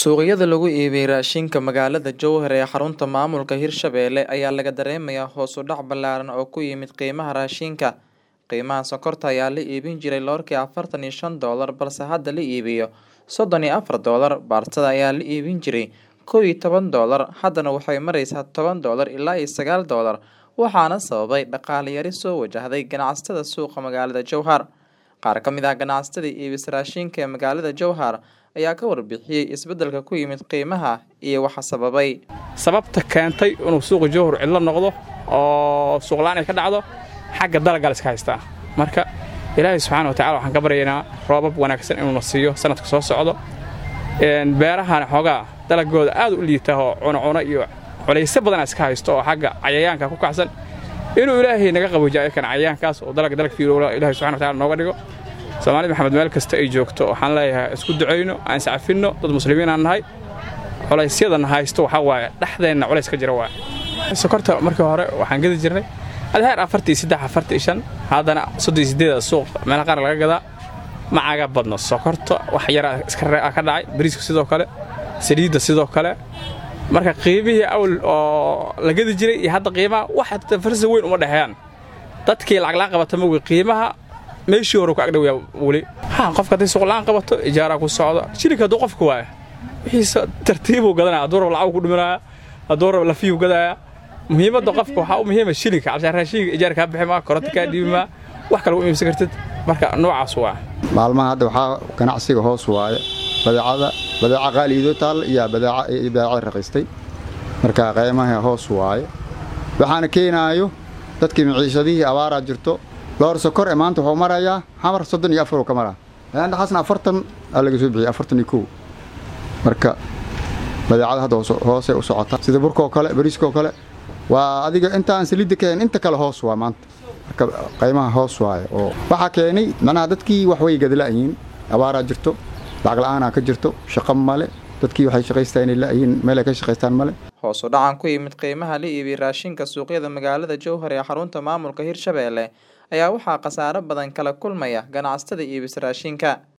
Suuqyada lagu iibiyo raashinka magaalada Jowhar ee xarunta maamulka Hirshabelle ayaa laga dareemayaa hoos u dhac ballaaran oo ku yimid qiimaha raashinka. Qiimaha sonkorta ayaa la iibin jiray loorkii afartan iyo shan doolar balse hadda la iibiyo soddon iyo afar doolar. Baastada ayaa la iibin jiray kow iyo toban doolar, haddana waxay maraysaa toban doolar ilaa iyo sagaal doolar, waxaana sababay dhaqaale yari soo wajahday ganacsatada suuqa magaalada Jowhar. Qaar ka mid ah ganacsatada iibisa raashinka ee magaalada Jowhar ayaa ka warbixiyay isbeddelka ku yimid qiimaha iyo waxa sababay. sababta keentay inuu suuqa jowhar cidlo noqdo oo suuq la'aan ay ka dhacdo xagga dalagga la iska haystaa marka ilaahay subxaana wa tacala waxaan ka baryaynaa roobab wanaagsan inuuna siiyo sanadka soo socdo beerahana xoogaa dalagooda aad u liita oo cunocuno iyo culaysyo badana iska haysto oo xagga cayayaanka ku kacsan inuu ilaahay naga qaboojiyo ayakan cayayaankaas oo dalag dalag fiirowla ilaahay subxana wa tacala nooga dhigo soomaalida maxamed meel kasta ay joogto waxaan leeyahay isku ducayno aan iscafinno dad muslimiin aan nahay culaysyadana haysto waxaa waaye dhexdeenna culays ka jira waaye sokorta markii hore waxaan gedi jirnay adheer afartii saddex afartii shan haddana soddon sideeda suuq meelaha qaar laga gadaa ma caga badno sokorta wax yara iska rea ka dhacay bariiska sidoo kale saliidda sidoo kale marka qiimihii awal oo la gedi jiray iyo hadda qiimaha wax farsa weyn uma dhexeeyaan dadkii lacaglaan qabata mogi qiimaha meeshii hore ku agdhow weli ha qofka hadday suuqla'aan qabato ijaaraa ku socdo shilinka hadduu qofka waaya wixiisa tartiibuu gadanaya hadduu rab lacag ku dhimanaya hadduu rab lafiyuu gadaya muhiimadda qofka waxaa u muhiima shilinka cabshaan raashinka ijaar kaa bixi maa koronta kaa dhiibi maa wax kale u iibsan kartid marka noocaas waa maalmaha hadda waxaa ganacsiga hoos waaye badeecada badeeca qaaliidoo taal iyo badeecada raqiistay marka qiimaha hoos waaye waxaana keenaayo dadkii maciishadihii abaaraa jirto loor sokor ee maanta wuxuu marayaa xamar soddon iyo afaruu ka maraa dhaxasna afartan aa laga soo bixiyey afartan iyo kow marka badeecada hadda hoosay u socota sida burkaoo kale bariiskaoo kale waa adiga intaan saliidda keen inta kale hoos waa maanta marka qiimaha hoos waaye oo waxaa keenay macnaha dadkii wax way gadala'yiin abaaraa jirto lacag la'aanaa ka jirto shaqo male dadkii waxay shaqaystaa inay la'yiin meelay ka shaqaystaan male hoos u dhacan ku yimid qiimaha la iibiyo raashinka suuqyada magaalada Jowhar ee xarunta maamulka Hirshabelle ayaa waxaa khasaare badan kala kulmaya ganacsatada iibisa raashinka